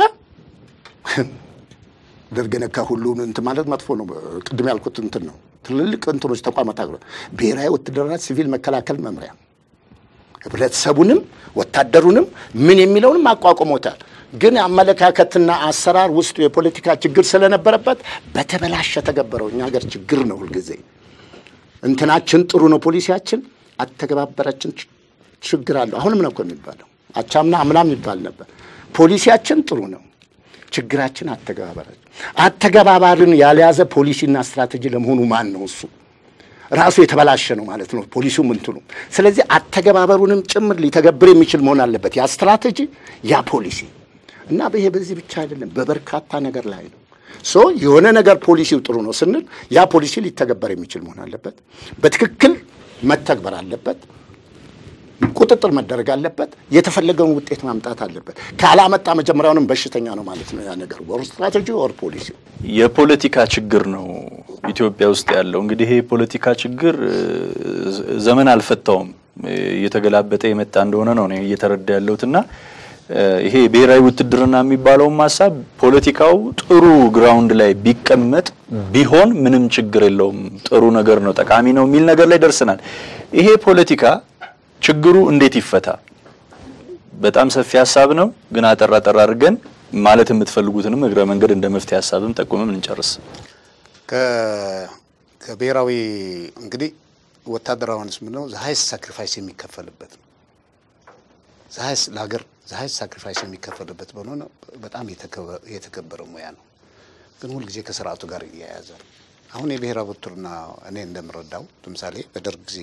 ደርግ ነካ ሁሉ እንትን ማለት መጥፎ ነው። ቅድም ያልኩት እንትን ነው። ትልልቅ እንትኖች ተቋማት አግሮ ብሔራዊ ውትድርና ሲቪል መከላከል መምሪያ ህብረተሰቡንም ወታደሩንም ምን የሚለውንም አቋቁሞታል። ግን አመለካከትና አሰራር ውስጡ የፖለቲካ ችግር ስለነበረበት በተበላሸ ተገበረው። እኛ ሀገር ችግር ነው ሁልጊዜ እንትናችን ጥሩ ነው፣ ፖሊሲያችን አተገባበራችን ችግር አለው። አሁንም ነው እኮ የሚባለው አቻምና አምናም ይባል ነበር። ፖሊሲያችን ጥሩ ነው፣ ችግራችን አተገባበራችን። አተገባባርን ያልያዘ ፖሊሲና ስትራቴጂ ለመሆኑ ማን ነው እሱ? ራሱ የተበላሸ ነው ማለት ነው ፖሊሲው ምንትኑ። ስለዚህ አተገባበሩንም ጭምር ሊተገብር የሚችል መሆን አለበት ያ ስትራቴጂ፣ ያ ፖሊሲ እና ይሄ በዚህ ብቻ አይደለም፣ በበርካታ ነገር ላይ ነው። ሶ የሆነ ነገር ፖሊሲው ጥሩ ነው ስንል ያ ፖሊሲ ሊተገበር የሚችል መሆን አለበት፣ በትክክል መተግበር አለበት፣ ቁጥጥር መደረግ አለበት፣ የተፈለገውን ውጤት ማምጣት አለበት። ካላመጣ መጀመሪያውንም በሽተኛ ነው ማለት ነው ያ ነገር ወር ስትራቴጂ ወር ፖሊሲው የፖለቲካ ችግር ነው ኢትዮጵያ ውስጥ ያለው። እንግዲህ ይሄ የፖለቲካ ችግር ዘመን አልፈታውም እየተገላበጠ የመጣ እንደሆነ ነው እኔ እየተረዳ ያለሁትና ይሄ ብሔራዊ ውትድርና የሚባለውም ሀሳብ ፖለቲካው ጥሩ ግራውንድ ላይ ቢቀመጥ ቢሆን ምንም ችግር የለውም፣ ጥሩ ነገር ነው፣ ጠቃሚ ነው የሚል ነገር ላይ ደርሰናል። ይሄ ፖለቲካ ችግሩ እንዴት ይፈታ? በጣም ሰፊ ሀሳብ ነው፣ ግን አጠር አጠር አድርገን ማለት የምትፈልጉትንም እግረ መንገድ እንደ መፍትሄ ሀሳብም ጠቁመም እንጨርስ። ከ- ከብሔራዊ እንግዲህ ወታደራዊ አንስ ምንድን ነው ዘሀይስ ሳክሪፋይስ የሚከፈልበት ነው። ዘሀይስ ለሀገር ዘሀይስ ሳክሪፋይስ የሚከፈልበት በሆነ በጣም የተከበ- የተከበረ ሙያ ነው። ግን ሁልጊዜ ከስርዓቱ ጋር እያያዘ ነው። አሁን የብሔራዊ ውትድርና እኔ እንደምረዳው ለምሳሌ በደርግ ጊዜ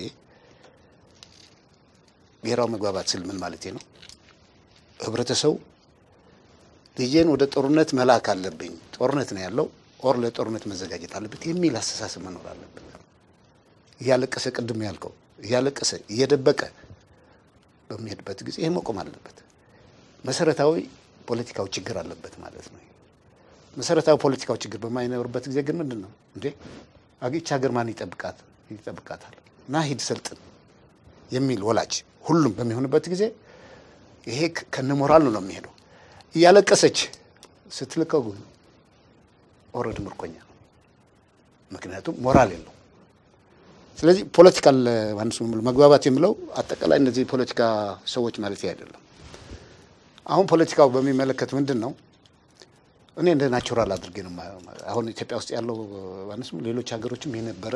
ብሔራዊ መግባባት ስል ምን ማለት ነው? ህብረተሰቡ ልጄን ወደ ጦርነት መላክ አለብኝ፣ ጦርነት ነው ያለው ኦር ለጦርነት መዘጋጀት አለበት የሚል አስተሳሰብ መኖር አለበት። እያለቀሰ ቅድም ያልከው እያለቀሰ እየደበቀ በሚሄድበት ጊዜ ይህ መቆም አለበት። መሰረታዊ ፖለቲካዊ ችግር አለበት ማለት ነው። መሰረታዊ ፖለቲካዊ ችግር በማይኖርበት ጊዜ ግን ምንድን ነው እንዴ አግች ሀገር ማን ይጠብቃት ይጠብቃታል? ና ሂድ ሰልጥን የሚል ወላጅ ሁሉም በሚሆንበት ጊዜ ይሄ ከነ ሞራል ነው የሚሄደው። እያለቀሰች ስትልከው ግን ኦልሬዲ ምርኮኛ ነው። ምክንያቱም ሞራል የለው። ስለዚህ ፖለቲካል ማንስ መግባባት የሚለው አጠቃላይ እነዚህ ፖለቲካ ሰዎች ማለት አይደለም። አሁን ፖለቲካው በሚመለከት ምንድን ነው እኔ እንደ ናቹራል አድርጌ ነው የማየው። አሁን ኢትዮጵያ ውስጥ ያለው ማንስ ሌሎች ሀገሮችም የነበረ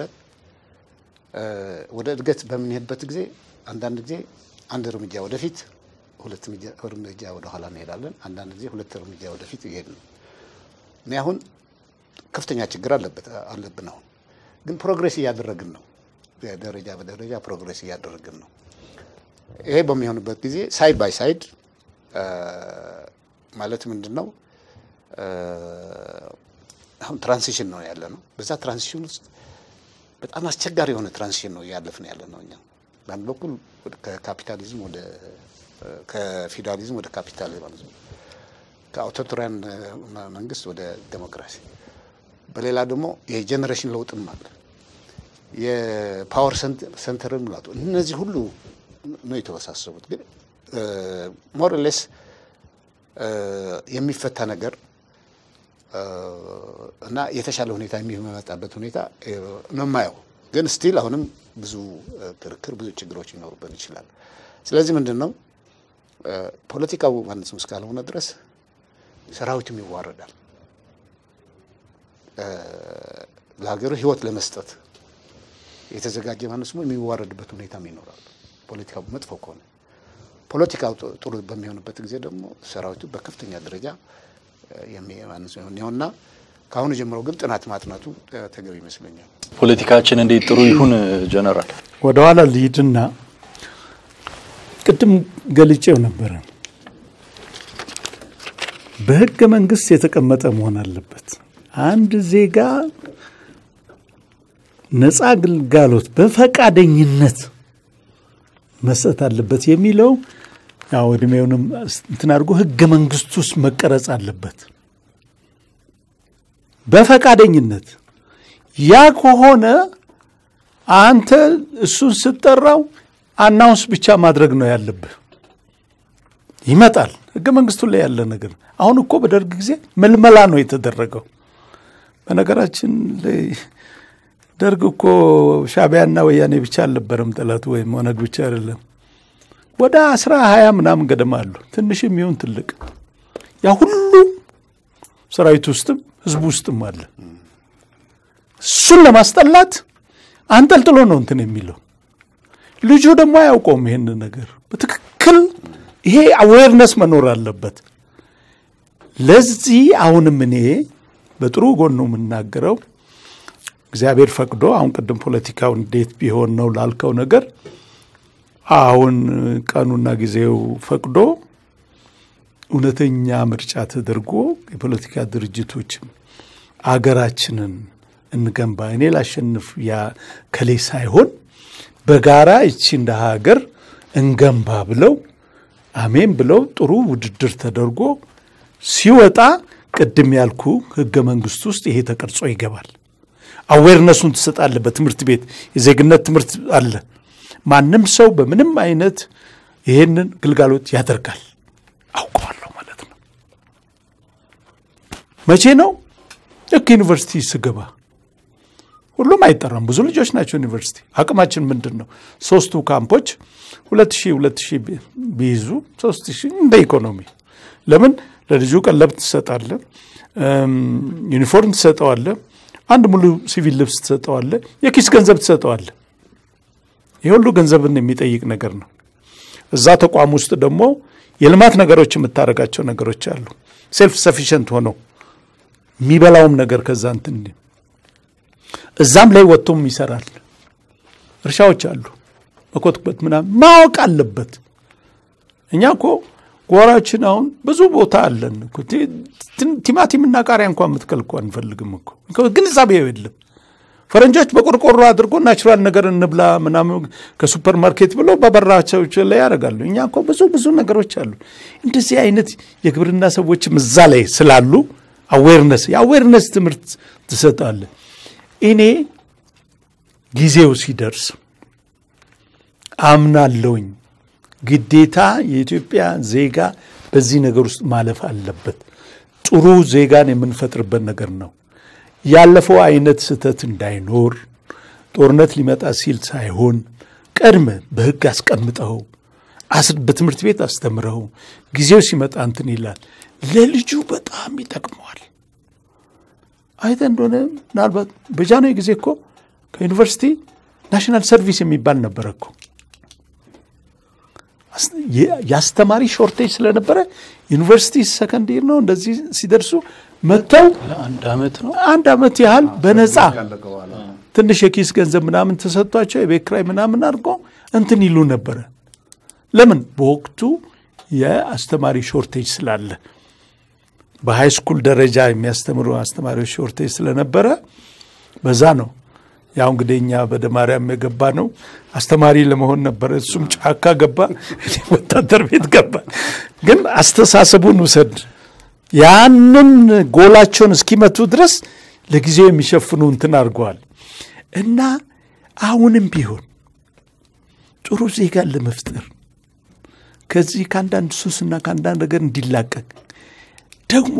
ወደ እድገት በምንሄድበት ጊዜ አንዳንድ ጊዜ አንድ እርምጃ ወደፊት ሁለት እርምጃ ወደኋላ እንሄዳለን። አንዳንድ ጊዜ ሁለት እርምጃ ወደፊት ይሄድ ነው። እኔ አሁን ከፍተኛ ችግር አለበት አለብን። አሁን ግን ፕሮግሬስ እያደረግን ነው። ደረጃ በደረጃ ፕሮግሬስ እያደረግን ነው። ይሄ በሚሆንበት ጊዜ ሳይድ ባይ ሳይድ ማለት ምንድን ነው አሁን ትራንሲሽን ነው ያለ ነው። በዛ ትራንሲሽን ውስጥ በጣም አስቸጋሪ የሆነ ትራንሲሽን ነው እያለፍን ያለ ነው። እኛ በአንድ በኩል ከካፒታሊዝም ወደ ከፊውዳሊዝም ወደ ካፒታሊዝም ማለት ነው፣ ከአውቶሪታሪያን መንግስት ወደ ዴሞክራሲ፣ በሌላ ደግሞ የጄኔሬሽን ለውጥም አለ፣ የፓወር ሴንተርን ሙላቱ። እነዚህ ሁሉ ነው የተወሳሰቡት። ግን ሞርሌስ የሚፈታ ነገር እና የተሻለ ሁኔታ የሚመጣበት ሁኔታ ነው የማየው። ግን ስቲል አሁንም ብዙ ክርክር፣ ብዙ ችግሮች ይኖሩበት ይችላል። ስለዚህ ምንድን ነው ፖለቲካው ማነስ እስካልሆነ ድረስ ሰራዊትም ይዋረዳል። ለሀገሩ ህይወት ለመስጠት የተዘጋጀ ማነስ የሚዋረድበት ሁኔታም ይኖራል። ፖለቲካው መጥፎ ከሆነ ፖለቲካው ጥሩ በሚሆንበት ጊዜ ደግሞ ሰራዊቱ በከፍተኛ ደረጃ የሚያንስ ይሆንና ከአሁኑ ጀምሮ ግን ጥናት ማጥናቱ ተገቢ ይመስለኛል። ፖለቲካችን እንዴት ጥሩ ይሁን ጀነራል? ወደ ኋላ ልሂድና ቅድም ገልጬው ነበረ። በህገ መንግስት የተቀመጠ መሆን አለበት። አንድ ዜጋ ነፃ ግልጋሎት በፈቃደኝነት መስጠት አለበት የሚለው ያው እድሜውንም እንትን አድርጎ ህገ መንግስት ውስጥ መቀረጽ አለበት በፈቃደኝነት። ያ ከሆነ አንተ እሱን ስትጠራው አናውንስ ብቻ ማድረግ ነው ያለብህ። ይመጣል። ህገ መንግስቱ ላይ ያለ ነገር። አሁን እኮ በደርግ ጊዜ መልመላ ነው የተደረገው። በነገራችን ላይ ደርግ እኮ ሻዕቢያና ወያኔ ብቻ አልነበረም ጠላቱ፣ ወይም ኦነግ ብቻ አይደለም። ወደ አስራ ሀያ ምናምን ገደማ አሉ፣ ትንሽም ይሁን ትልቅ። ያ ሁሉ ሰራዊት ውስጥም ህዝቡ ውስጥም አለ። እሱን ለማስጠላት አንጠልጥሎ ነው እንትን የሚለው ልጁ ደግሞ አያውቀውም ይሄን ነገር በትክክል ይሄ አዌርነስ መኖር አለበት። ለዚህ አሁንም እኔ በጥሩ ጎኑ የምናገረው እግዚአብሔር ፈቅዶ አሁን ቅድም ፖለቲካው እንዴት ቢሆን ነው ላልከው ነገር አሁን ቀኑና ጊዜው ፈቅዶ እውነተኛ ምርጫ ተደርጎ የፖለቲካ ድርጅቶችም አገራችንን እንገንባ እኔ ላሸንፍ ያ ከሌ ሳይሆን በጋራ እቺ እንደ ሀገር እንገንባ ብለው አሜን ብለው ጥሩ ውድድር ተደርጎ ሲወጣ ቅድም ያልኩ ህገ መንግስት ውስጥ ይሄ ተቀርጾ ይገባል። አዌርነሱን ትሰጣለህ። በትምህርት ቤት የዜግነት ትምህርት አለ። ማንም ሰው በምንም አይነት ይሄንን ግልጋሎት ያደርጋል። አውቀዋለሁ ማለት ነው። መቼ ነው? ልክ ዩኒቨርሲቲ ስገባ ሁሉም አይጠራም። ብዙ ልጆች ናቸው ዩኒቨርሲቲ። አቅማችን ምንድን ነው? ሶስቱ ካምፖች ሁለት ሺህ ሁለት ሺህ ቢይዙ ሶስት ሺህ እንደ ኢኮኖሚ ለምን ለልጁ ቀለብ ትሰጣለ፣ ዩኒፎርም ትሰጠዋለ፣ አንድ ሙሉ ሲቪል ልብስ ትሰጠዋለ፣ የኪስ ገንዘብ ትሰጠዋለ። ይህ ሁሉ ገንዘብን የሚጠይቅ ነገር ነው። እዛ ተቋም ውስጥ ደግሞ የልማት ነገሮች የምታደርጋቸው ነገሮች አሉ። ሴልፍ ሰፊሽንት ሆነው የሚበላውም ነገር ከዛ እንትን እዛም ላይ ወጥቶም ይሰራል። እርሻዎች አሉ መኮትኮት ምናምን ማወቅ አለበት። እኛ እኮ ጓሯችን አሁን ብዙ ቦታ አለን። ቲማቲምና ቃሪያ እንኳን የምትከል እኮ አንፈልግም እኮ ግንዛቤው የለም። ፈረንጆች በቆርቆሮ አድርጎ ናቹራል ነገር እንብላ ምናምን ከሱፐር ማርኬት ብለው በበራቸው ላይ ያደርጋሉ። እኛ እኮ ብዙ ብዙ ነገሮች አሉ። እንደዚህ አይነት የግብርና ሰዎችም እዛ ላይ ስላሉ አዌርነስ የአዌርነስ ትምህርት ትሰጣለ። እኔ ጊዜው ሲደርስ አምናለውኝ ግዴታ የኢትዮጵያ ዜጋ በዚህ ነገር ውስጥ ማለፍ አለበት። ጥሩ ዜጋን የምንፈጥርበት ነገር ነው። ያለፈው አይነት ስህተት እንዳይኖር ጦርነት ሊመጣ ሲል ሳይሆን ቀድመ በሕግ አስቀምጠው በትምህርት ቤት አስተምረው ጊዜው ሲመጣ እንትን ይላል። ለልጁ በጣም ይጠቅመዋል። አይተ እንደሆነ ምናልባት በጃንሆይ ጊዜ እኮ ከዩኒቨርሲቲ ናሽናል ሰርቪስ የሚባል ነበረ እኮ የአስተማሪ ሾርቴጅ ስለነበረ ዩኒቨርሲቲ ሰከንድ ይር ነው እንደዚህ ሲደርሱ መጥተው አንድ አመት ነው አንድ አመት ያህል በነፃ ትንሽ የኪስ ገንዘብ ምናምን ተሰጥቷቸው የቤት ኪራይ ምናምን አድርጎ እንትን ይሉ ነበረ። ለምን በወቅቱ የአስተማሪ ሾርቴጅ ስላለ በሃይ ስኩል ደረጃ የሚያስተምሩ አስተማሪዎች ሾርቴጅ ስለነበረ በዛ ነው። ያው እንግዲህ እኛ በደ ማርያም የገባ ነው አስተማሪ ለመሆን ነበረ። እሱም ጫካ ገባ፣ ወታደር ቤት ገባ። ግን አስተሳሰቡን ውሰድ። ያንን ጎላቸውን እስኪመቱ ድረስ ለጊዜው የሚሸፍኑ እንትን አድርገዋል። እና አሁንም ቢሆን ጥሩ ዜጋን ለመፍጠር ከዚህ ከአንዳንድ ሱስና ከአንዳንድ ነገር እንዲላቀቅ ደግሞ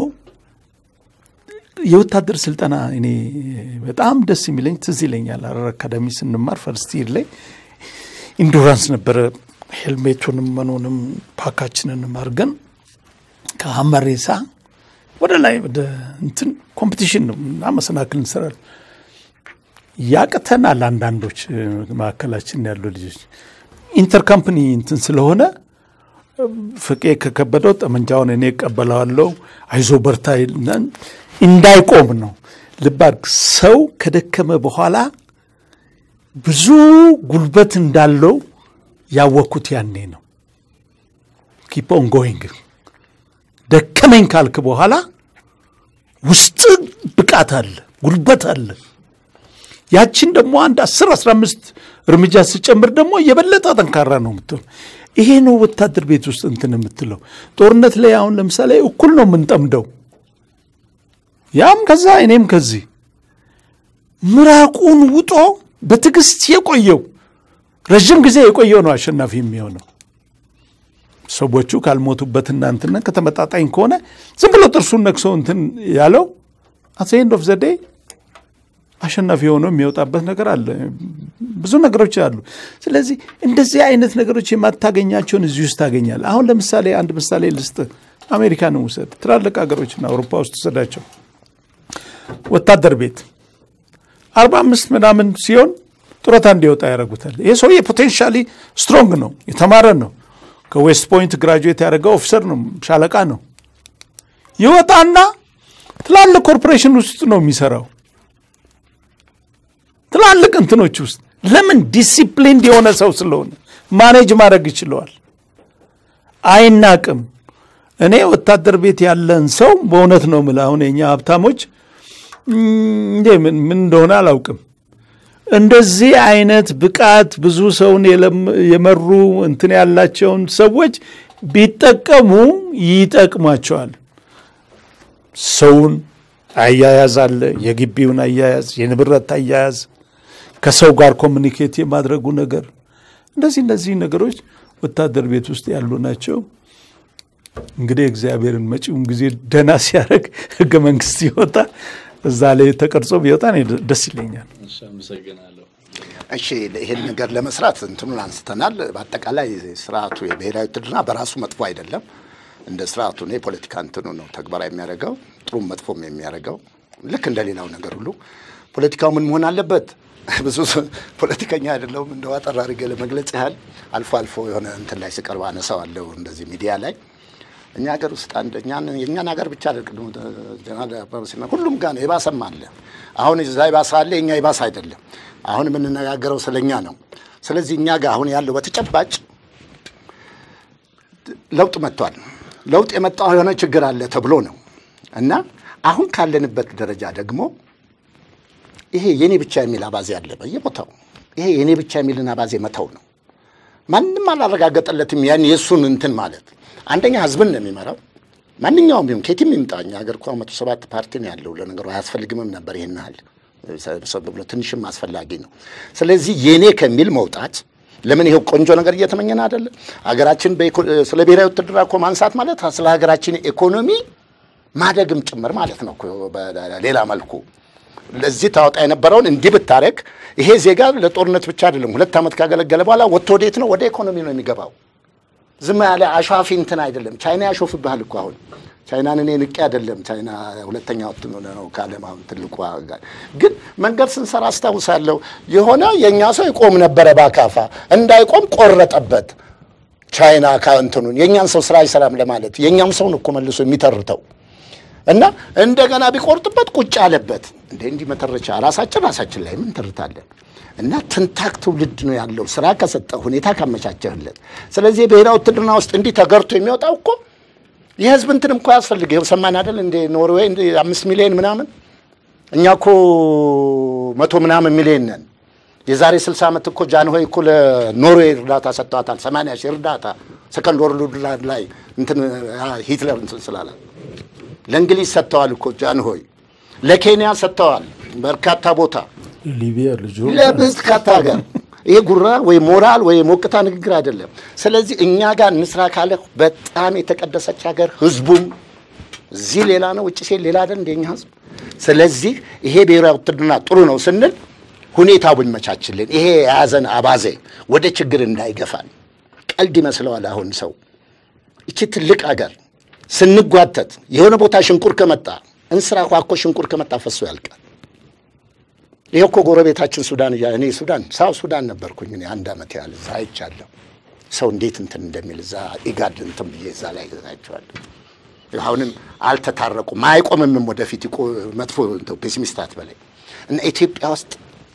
የወታደር ስልጠና እኔ በጣም ደስ የሚለኝ ትዝ ይለኛል። ሐረር አካዳሚ ስንማር ፈርስት ይር ላይ ኢንዱራንስ ነበረ። ሄልሜቱንም መኖንም ፓካችንንም አድርገን ከሀመሬሳ ወደ ላይ ወደ እንትን ኮምፒቲሽን ነው እና መሰናክል እንሰራለን። ያቅተናል። አንዳንዶች መካከላችን ያሉ ልጆች ኢንተር ካምፕኒ እንትን ስለሆነ ፍቄ ከከበደው ጠመንጃውን እኔ እቀበለዋለሁ፣ አይዞ በርታ እንዳይቆም ነው። ልብ አድርግ። ሰው ከደከመ በኋላ ብዙ ጉልበት እንዳለው ያወቅኩት ያኔ ነው። ኪፕ ኦን ጎይንግ ደከመኝ ካልክ በኋላ ውስጥ ብቃት አለ፣ ጉልበት አለ። ያችን ደግሞ አንድ አስር አስራ አምስት እርምጃ ስጨምር ደግሞ የበለጠ ጠንካራ ነው የምትሆን። ይሄ ነው ወታደር ቤት ውስጥ እንትን የምትለው። ጦርነት ላይ አሁን ለምሳሌ እኩል ነው የምንጠምደው፣ ያም ከዛ እኔም ከዚህ ምራቁን ውጦ በትዕግስት የቆየው ረዥም ጊዜ የቆየው ነው አሸናፊ የሚሆነው። ሰዎቹ ካልሞቱበትና እንትን ከተመጣጣኝ ከሆነ ዝም ብሎ ጥርሱን ነክሶ እንትን ያለው አት ኤንድ ኦፍ ዘ ዴይ አሸናፊ ሆኖ የሚወጣበት ነገር አለ። ብዙ ነገሮች አሉ። ስለዚህ እንደዚህ አይነት ነገሮች የማታገኛቸውን እዚህ ውስጥ ታገኛል። አሁን ለምሳሌ አንድ ምሳሌ ልስጥ። አሜሪካንን ውሰድ፣ ትላልቅ ሀገሮችና አውሮፓ ውስጥ ውሰዳቸው። ወታደር ቤት አርባ አምስት ምናምን ሲሆን ጡረታ እንዲወጣ ያደርጉታል። ይህ ሰውዬ ፖቴንሻሊ ስትሮንግ ነው፣ የተማረ ነው። ከዌስት ፖይንት ግራጁዌት ያደረገው ኦፊሰር ነው፣ ሻለቃ ነው። ይወጣና ትላልቅ ኮርፖሬሽን ውስጥ ነው የሚሰራው ትላልቅ እንትኖች ውስጥ ለምን ዲሲፕሊን የሆነ ሰው ስለሆነ ማኔጅ ማድረግ ይችለዋል። አይናቅም። እኔ ወታደር ቤት ያለን ሰው በእውነት ነው የምልህ። አሁን የኛ ሀብታሞች እንዴ ምን እንደሆነ አላውቅም። እንደዚህ አይነት ብቃት ብዙ ሰውን የመሩ እንትን ያላቸውን ሰዎች ቢጠቀሙ ይጠቅሟቸዋል። ሰውን አያያዝ አለ፣ የግቢውን አያያዝ፣ የንብረት አያያዝ፣ ከሰው ጋር ኮሚኒኬት የማድረጉ ነገር፣ እንደዚህ እነዚህ ነገሮች ወታደር ቤት ውስጥ ያሉ ናቸው። እንግዲህ እግዚአብሔርን መጪውን ጊዜ ደህና ሲያደርግ ህገ መንግስት ይወጣ እዛ ላይ ተቀርጾ ቢወጣ እኔ ደስ ይለኛል። አመሰግናለሁ። እሺ ይህን ነገር ለመስራት እንትኑን አንስተናል። በአጠቃላይ ስርዓቱ የብሔራዊ ውትድርና በራሱ መጥፎ አይደለም። እንደ ስርዓቱ ነው የፖለቲካ እንትኑ ነው ተግባራዊ የሚያደርገው ጥሩም መጥፎም የሚያደርገው ልክ እንደ ሌላው ነገር ሁሉ ፖለቲካው ምን መሆን አለበት? ብዙ ፖለቲከኛ አይደለሁም እንደው አጠር አድርጌ ለመግለጽ ያህል አልፎ አልፎ የሆነ እንትን ላይ ስቀርብ አነሳዋለሁ እንደዚህ ሚዲያ ላይ እኛ ሀገር ውስጥ አንድ እኛን የእኛን ሀገር ብቻ አይደለም ጀነራል አበበ ሲና ሁሉም ጋር ነው የባሰም አለ። አሁን እዛ የባሰ አለ፣ የኛ የባሰ አይደለም። አሁን የምንነጋገረው ስለኛ ነው። ስለዚህ እኛ ጋር አሁን ያለው በተጨባጭ ለውጥ መጥቷል። ለውጥ የመጣው የሆነ ችግር አለ ተብሎ ነው እና አሁን ካለንበት ደረጃ ደግሞ ይሄ የኔ ብቻ የሚል አባዜ አለ በየቦታው። ይሄ የኔ ብቻ የሚልን አባዜ መተው ነው። ማንም አላረጋገጠለትም ያን የእሱን እንትን ማለት አንደኛ ህዝብን ነው የሚመራው። ማንኛውም ቢሆን ከየትም ይምጣ እኛ ሀገር እኮ መቶ ሰባት ፓርቲ ነው ያለው። ለነገሩ አያስፈልግምም ነበር ይህን ያህል ሰብ ብሎ ትንሽም አስፈላጊ ነው። ስለዚህ የኔ ከሚል መውጣት ለምን ይሄው ቆንጆ ነገር እየተመኘን አይደለም? ሀገራችን ስለ ብሔራዊ ውትድርና እኮ ማንሳት ማለት ስለ ሀገራችን ኢኮኖሚ ማደግም ጭምር ማለት ነው እኮ በሌላ መልኩ ለዚህ ታወጣ የነበረውን እንዲህ ብታረግ ይሄ ዜጋ ለጦርነት ብቻ አይደለም። ሁለት ዓመት ካገለገለ በኋላ ወጥቶ ወዴት ነው? ወደ ኢኮኖሚ ነው የሚገባው። ዝም ያለ አሿፊ እንትን አይደለም። ቻይና ያሾፍብሃል እኮ አሁን ቻይናን እኔ ንቄ አይደለም። ቻይና ሁለተኛ ወጥቶ ነው ከዓለም አሁን ትልቁ ጋር ግን መንገድ ስንሰራ አስታውሳለሁ። የሆነ የእኛ ሰው ይቆም ነበረ በአካፋ እንዳይቆም ቆረጠበት። ቻይና ከእንትኑን የእኛን ሰው ስራ አይሰራም ለማለት የእኛም ሰውን እኮ መልሶ የሚተርተው እና እንደገና ቢቆርጥበት ቁጭ አለበት። እንደ እንዲህ መተረቻ ራሳችን ራሳችን ላይ ምን ተርታለን? እና ትንታክ ትውልድ ነው ያለው ስራ ከሰጠ ሁኔታ ካመቻቸህለት። ስለዚህ የብሔራዊ ውትድርና ውስጥ እንዲህ ተገርቶ የሚወጣው እኮ የህዝብ እንትንም እኮ ያስፈልግ ይኸው ሰማን አይደል? እንደ ኖርዌይ እንደ አምስት ሚሊዮን ምናምን እኛ እኮ መቶ ምናምን ሚሊዮን ነን። የዛሬ ስልሳ ዓመት እኮ ጃንሆይ እኮ ለኖርዌይ እርዳታ ሰጥተዋታል። ሰማንያ ሺህ እርዳታ ሰከንድ ወርልድ ዋር ላይ እንትን ሂትለር እንትን ስላለ ለእንግሊዝ ሰጥተዋል እኮ ጃንሆይ፣ ለኬንያ ሰጥተዋል በርካታ ቦታ ሊቢያ ልጁ ለብዝካታ ሀገር ይሄ ጉራ ወይ ሞራል ወይ ሞቅታ ንግግር አይደለም። ስለዚህ እኛ ጋር እንስራ ካለ በጣም የተቀደሰች ሀገር ህዝቡም እዚህ ሌላ ነው፣ ውጭ ሴት ሌላ አይደል እንደኛ ህዝብ። ስለዚህ ይሄ ብሔራዊ ውትድርና ጥሩ ነው ስንል ሁኔታው ብንመቻችልን ይሄ የያዘን አባዜ ወደ ችግር እንዳይገፋን ቀልድ ይመስለዋል አሁን ሰው እቺ ትልቅ ሀገር ስንጓተት የሆነ ቦታ ሽንቁር ከመጣ እንስራ ኳኮ ሽንቁር ከመጣ ፈሶ ያልቃል። ይሄ እኮ ጎረቤታችን ሱዳን እያ እኔ ሱዳን ሳው ሱዳን ነበርኩኝ እኔ አንድ ዓመት ያህል እዛ አይቻለሁ። ሰው እንዴት እንትን እንደሚል እዛ ኢጋድ እንትን ብዬ እዛ ላይ ገዛቸዋለሁ። አሁንም አልተታረቁም፣ አይቆምምም ወደፊት ይቆ መጥፎ ፔሲሚስት አትበላይ እና ኢትዮጵያ ውስጥ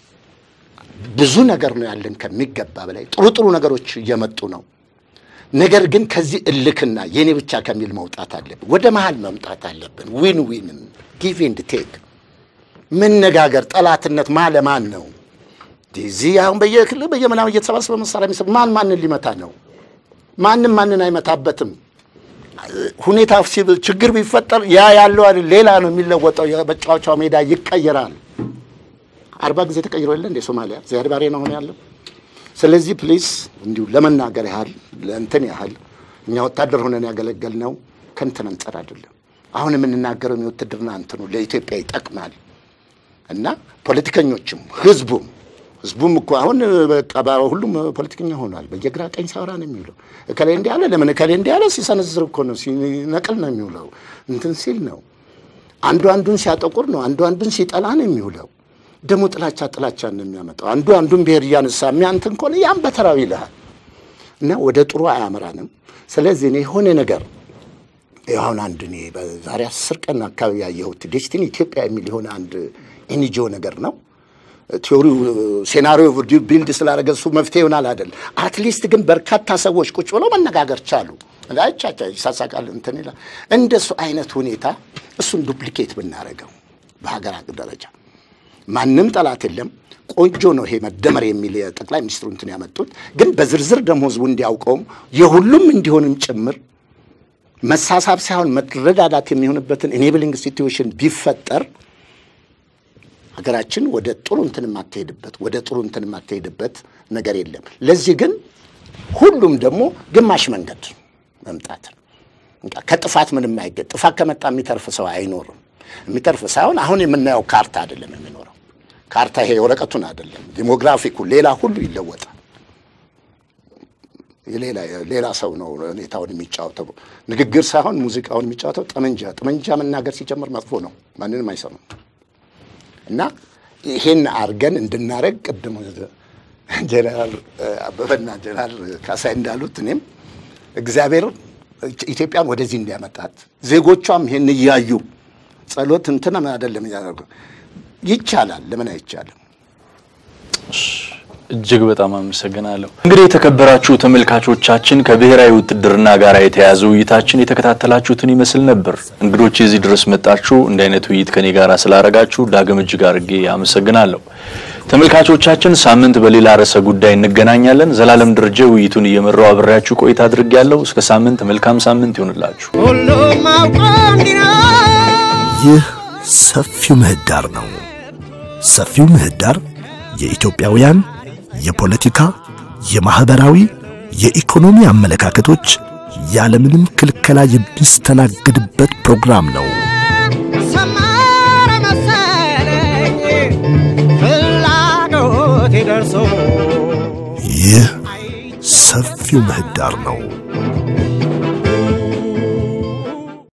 ብዙ ነገር ነው ያለን ከሚገባ በላይ ጥሩ ጥሩ ነገሮች እየመጡ ነው። ነገር ግን ከዚህ እልክና የኔ ብቻ ከሚል መውጣት አለብን። ወደ መሀል መምጣት አለብን። ዊን ዊን ጊቭ ኤንድ ቴክ መነጋገር። ጠላትነት ማ ለማን ነው? እዚህ አሁን በየክልል በየምናምን እየተሰባሰበ መሳሪያ የሚሰጥ ማን ማንን ሊመታ ነው? ማንም ማንን አይመታበትም። ሁኔታ ሲብል ችግር ቢፈጠር ያ ያለው አይደል ሌላ ነው የሚለወጠው። የመጫወቻው ሜዳ ይቀየራል። አርባ ጊዜ ተቀይሮ የለ እንደ ሶማሊያ ዚያድ ባሬ ነው አሁን ያለው። ስለዚህ ፕሊዝ እንዲሁ ለመናገር ያህል ለእንትን ያህል እኛ ወታደር ሆነን ያገለገልነው ከንትን አንጻር አይደለም። አሁን የምንናገረው የውትድርና እንትኑ ለኢትዮጵያ ይጠቅማል እና ፖለቲከኞችም ህዝቡም ህዝቡም እኮ አሁን በቃ ሁሉም ፖለቲከኛ ሆኗል። በየግራ ቀኝ ሳውራ ነው የሚውለው። እከሌ እንዲህ አለ፣ ለምን እከሌ እንዲህ አለ ሲሰነዝር እኮ ነው ሲነቅል ነው የሚውለው። እንትን ሲል ነው አንዱ አንዱን ሲያጠቁር ነው አንዱ አንዱን ሲጠላ ነው የሚውለው። ደግሞ ጥላቻ ጥላቻን ነው የሚያመጣው። አንዱ አንዱን ብሔር እያነሳ የሚያንትን ከሆነ ያም በተራው ይልሃል እና ወደ ጥሩ አያመራንም። ስለዚህ እኔ የሆነ ነገር አሁን አንድ እኔ በዛሬ አስር ቀን አካባቢ ያየሁት ዴስቲኒ ኢትዮጵያ የሚል የሆነ አንድ ኤንጂኦ ነገር ነው። ቲዮሪው ሴናሪዮ ቢልድ ስላደረገ እሱ መፍትሄ ይሆናል አይደል። አትሊስት ግን በርካታ ሰዎች ቁጭ ብለው መነጋገር ቻሉ። አይቻቻ ይሳሳቃል እንትን ይላል። እንደሱ አይነት ሁኔታ እሱን ዱፕሊኬት ብናደርገው በሀገር አቀፍ ደረጃ ማንም ጠላት የለም። ቆንጆ ነው ይሄ መደመር የሚል የጠቅላይ ሚኒስትሩ እንትን ያመጡት ግን በዝርዝር ደግሞ ህዝቡ እንዲያውቀውም የሁሉም እንዲሆንም ጭምር መሳሳብ ሳይሆን መረዳዳት የሚሆንበትን ኢኔብሊንግ ሲትዌሽን ቢፈጠር ሀገራችን ወደ ጥሩ እንትን የማትሄድበት ወደ ጥሩ እንትን የማትሄድበት ነገር የለም። ለዚህ ግን ሁሉም ደግሞ ግማሽ መንገድ መምጣት ከጥፋት ምንም አይገኝ። ጥፋት ከመጣ የሚተርፍ ሰው አይኖርም። የሚተርፍ ሳይሆን አሁን የምናየው ካርታ አይደለም የሚኖረው። ካርታ ይሄ የወረቀቱን አይደለም፣ ዲሞግራፊኩ ሌላ ሁሉ ይለወጣል። የሌላ ሌላ ሰው ነው ሁኔታውን የሚጫወተው። ንግግር ሳይሆን ሙዚቃውን የሚጫወተው ጠመንጃ ጠመንጃ መናገር ሲጀምር መጥፎ ነው፣ ማንንም አይሰማም። እና ይሄን አድርገን እንድናረግ ቅድም ጀነራል አበበና ጀነራል ካሳይ እንዳሉት እኔም እግዚአብሔር ኢትዮጵያን ወደዚህ እንዲያመጣት ዜጎቿም ይሄን እያዩ ጸሎት እንትን አይደለም እያደረጉ ይቻላል። ለምን አይቻልም? እጅግ በጣም አመሰግናለሁ። እንግዲህ የተከበራችሁ ተመልካቾቻችን ከብሔራዊ ውትድርና ጋር የተያዘ ውይይታችን የተከታተላችሁትን ይመስል ነበር። እንግዶች እዚህ ድረስ መጣችሁ እንዲህ አይነት ውይይት ከኔ ጋር ስላደረጋችሁ ዳግም እጅግ አድርጌ አመሰግናለሁ። ተመልካቾቻችን ሳምንት በሌላ ርዕሰ ጉዳይ እንገናኛለን። ዘላለም ደረጀ ውይይቱን እየመራው አብሬያችሁ ቆይታ አድርጌያለሁ። እስከ ሳምንት መልካም ሳምንት ይሆንላችሁ። ሁሉም አውቆ እንዲኖር ይህ ሰፊው ምህዳር ነው። ሰፊው ምህዳር የኢትዮጵያውያን የፖለቲካ፣ የማህበራዊ፣ የኢኮኖሚ አመለካከቶች ያለምንም ክልከላ የሚስተናገድበት ፕሮግራም ነው። ሰመረ መሰለኝ ፍላጎቴ ደርሶ ይህ ሰፊው ምህዳር ነው።